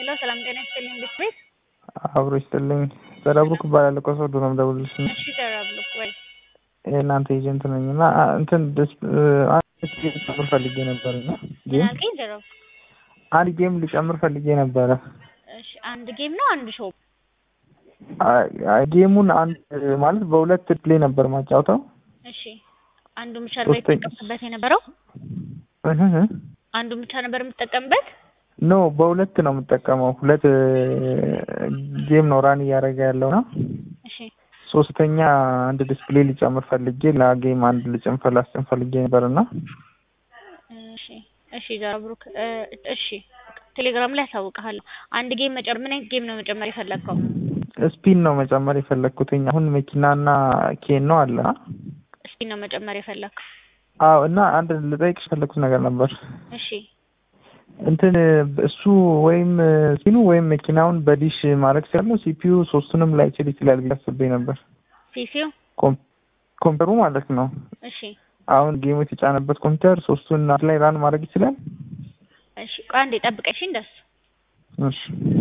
ሄሎ ሰላም ጤና ይስጥልኝ ቤት ቤት አብሮ ይስጥልኝ። ዘረብሩክ እባላለሁ ከሶዶ ነው የምደውልልሽ። እሺ ዘረብሩክ ወይ የእናንተ ኤጀንት ነኝ እና እንትን ደስ አንድ ጌም ልጨምር ፈልጌ ነበር እና ጌም አልከኝ ዘረብሩክ አንድ ጌም ልጨምር ፈልጌ ነበረ። እሺ አንድ ጌም ነው አንድ ሾው አይ- አይ ጌሙን አንድ ማለት በሁለት ፕሌይ ነበር ማጫወተው። እሺ አንዱ ብቻ ነበር ሶስተኛ- የተጠቀምበት የነበረው እህ እህ። አንዱ ብቻ ነበር የምትጠቀምበት ኖ በሁለት ነው የምጠቀመው። ሁለት ጌም ነው ራን እያደረገ ያለው እና እሺ ሶስተኛ አንድ ዲስፕሌይ ሊጨምር ፈልጌ ለጌም አንድ ልጨምር ላስጨምር ፈልጌ ነበር እና እሺ እሺ ዘረብሩክ እ፣ እሺ ቴሌግራም ላይ ያሳውቅሃለሁ አንድ ጌም መጨመር ምን አይነት ጌም ነው መጨመር የፈለግከው ስፒን ነው መጨመር የፈለግኩትኝ። አሁን መኪናና ኬን ነው አለ። እስኪ ነው መጨመር የፈለግከው አዎ እና አንድ ልጠይቅሽ የፈለግኩት ነገር ነበር። እሺ እንትን እሱ ወይም ሲኑ ወይም መኪናውን በዲሽ ማድረግ ሲያለው ሲፒዩ ሶስቱንም ላይችል ይችላል ብዬ አስቤ ነበር። ሲሲው ኮም- ኮምፒውተሩ ማለት ነው። እሺ አሁን ጌሙ የተጫነበት ኮምፒውተር ሶስቱን አንድ ላይ ራን ማድረግ ይችላል። እሺ ቆይ አንዴ ጠብቀሽ እንደሱ እሺ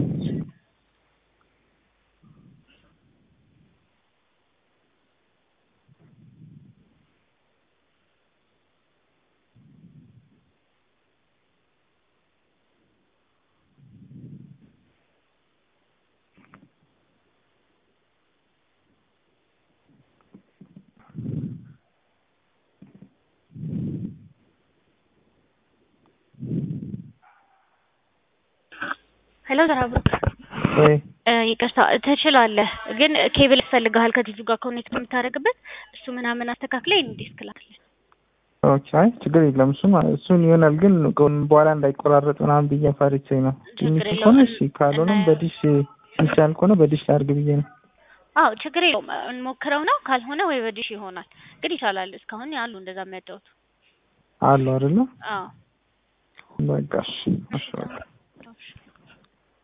ሄሎ ዘረብሩክ ወይ እ፣ ይቅርታ ትችላለህ፣ ግን ኬብል ያስፈልግሃል ከቲቪው ጋር ኮኔክት የምታደርግበት እሱ ምናምን አስተካክለህ እንዲስክ ላክልኝ። ኦኬ፣ አይ ችግር የለም። እሱም እሱን ይሆናል፣ ግን ከሆነ በኋላ እንዳይቆራረጥ ምናምን ብዬ ፈርቼ ነው። ትንሽ ችግር ከሆነ የለውም። እሺ፣ ካልሆነም እና- በዲሽ ሚቻል ከሆነ በዲሽ ላድርግ ብዬ ነው። አዎ ችግር የለውም እንሞክረው ነው። ካልሆነ ወይ በዲሽ ይሆናል፣ ግን ይቻላል። እስካሁን ያሉ እንደዛ የሚያጫወቱ አሉ አይደለ? አዎ በቃ እሺ፣ እሺ በቃ